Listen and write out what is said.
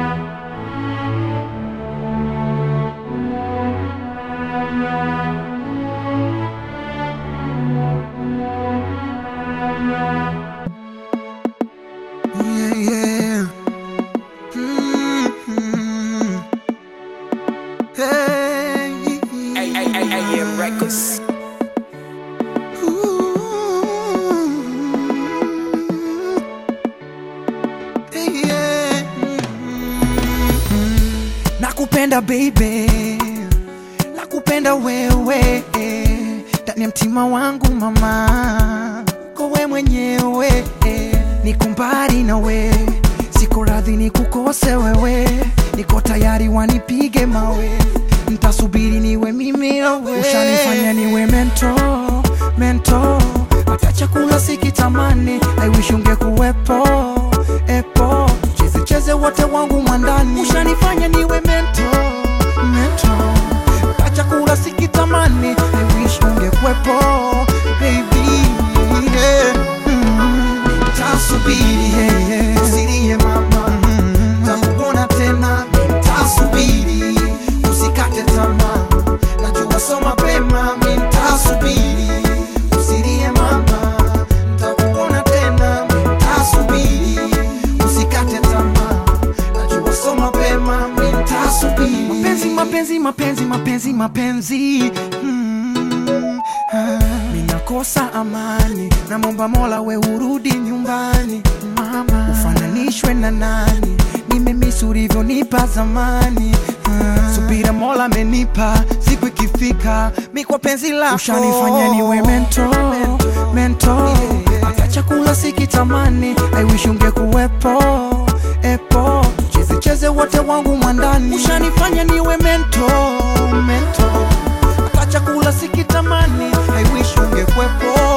Yeah, yeah. Mm-hmm. Hey. AM Records. Ooh. Hey, yeah. Mm. Nakupenda baby, nakupenda wewe ndani ya mtima wangu mama, kowe mwenyewe niko mbali na we, siko radhi nikukose wewe, niko tayari wanipige mawe, ntasubiri niwe mimi nawe, ushanifanya niwe mento mento, hata chakula sikitamani, I wish ungekuwepo epo, cheze cheze wote wangu mwandani, ushanifanya niwe mento mento, hata chakula sikitamani, I wish ungekuwepo baby yeah. mm. Tasubiri yeah, yeah. usilie mama mm. takuona tena tasubiri usikate tamaa najua so mapema mintasubiri usilie mama takuona tena mintasubiri usikate tamaa najua so mapema mintasubiri mapenzi mapenzi mapenzi mapenzi mapenzi mm. ah. Minakosa amani, namwomba Mola we urudi nyumbani mama, ufananishwe na nani? Nimemisi ulivyonipa zamani ah. Subira Mola amenipa, siku ikifika mi kwa penzi lako ushanifanya niwe mento mento, hata chakula sikitamani, I wish ungekuwepo epo, cheze cheze wote wangu mwandani, ushanifanya niwe mento mento hata chakula sikitamani, I wish ungekwepo